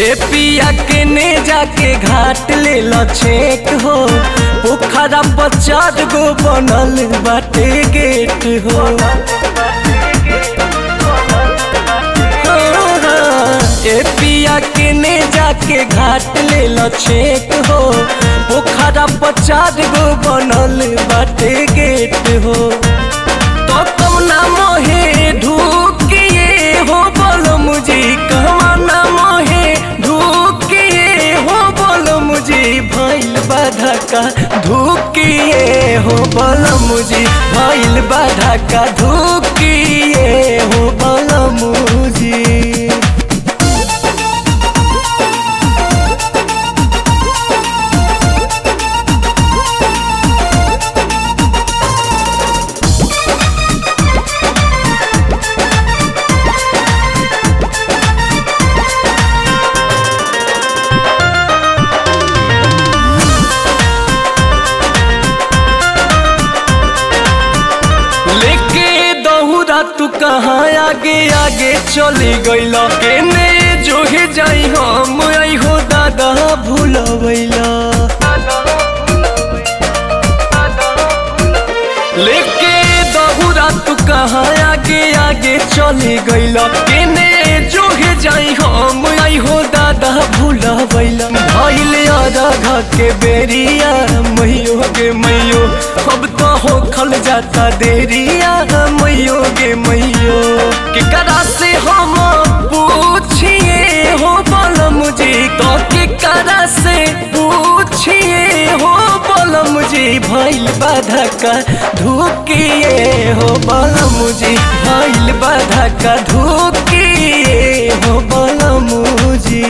ए पिया के ने जाके घाट ले ल छेक हो पोखरा पर चार गो बनल बाटे गेट हो ए पिया के ने जाके घाट ले ल छेक हो पोखरा पर चार गो बनल बाटे गेट हो तो कौना मोहे ढूकिए हो बोलो मुझे कहवाना मोहे ढूकिए हो बोलो मुझे भइल बाधा का धूकिए हो बोलो मुझे भइल बाधा का धूकिए हो बोलो मुझे लेके दहुरा तू कहाँ आगे आगे चली गईल केने जो हे जाई हम आई हो दादा भूलवैला लेके दहुरा तू कहाँ आगे आगे चली गईल केने जो हे जाई हम आई हो दादा भूलवैला भइल राधा के बेरिया मैयो गे मैयो अब तो हो खल जाता देरिया मैयो गे मैयो केकरा से हम पूछिए हो बोल मुझे तो केकरा से पूछिए हो बोल मुझे भइल बाधा का धुकिए हो बोल मुझे भइल बाधा का धुकिए हो बोल मुझे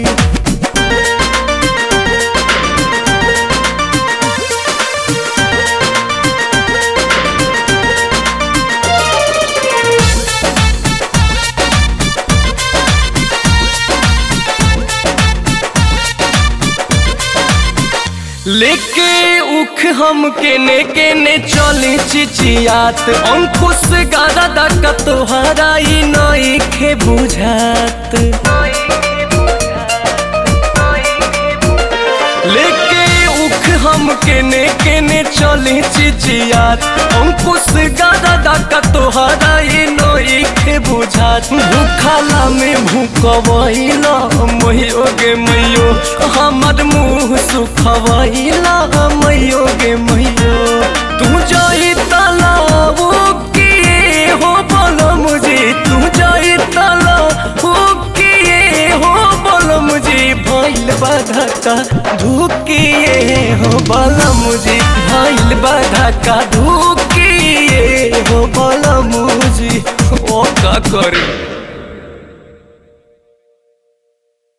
लेके उख हम केने केने चले चिचियात अंकुश गादा दाका तोहरा ई नई खे बुझात लेके उख हम केने केने चले चिचियात अंकुश गादा दाका तोहरा ई नई खे बुझात भूखाला में भूकवैला मैयो गे मैयो हमर मुँह सुखवैला मैयो गे मैयो तू जाई तालाब किए हो बोलो मुझे तू जाई तालाब किए हो बोलो मुझे भइल बाधा का धुकिए हो बोलो मुझे भइल बाधा का धुकिए हो बोलो मुझे ओ का करे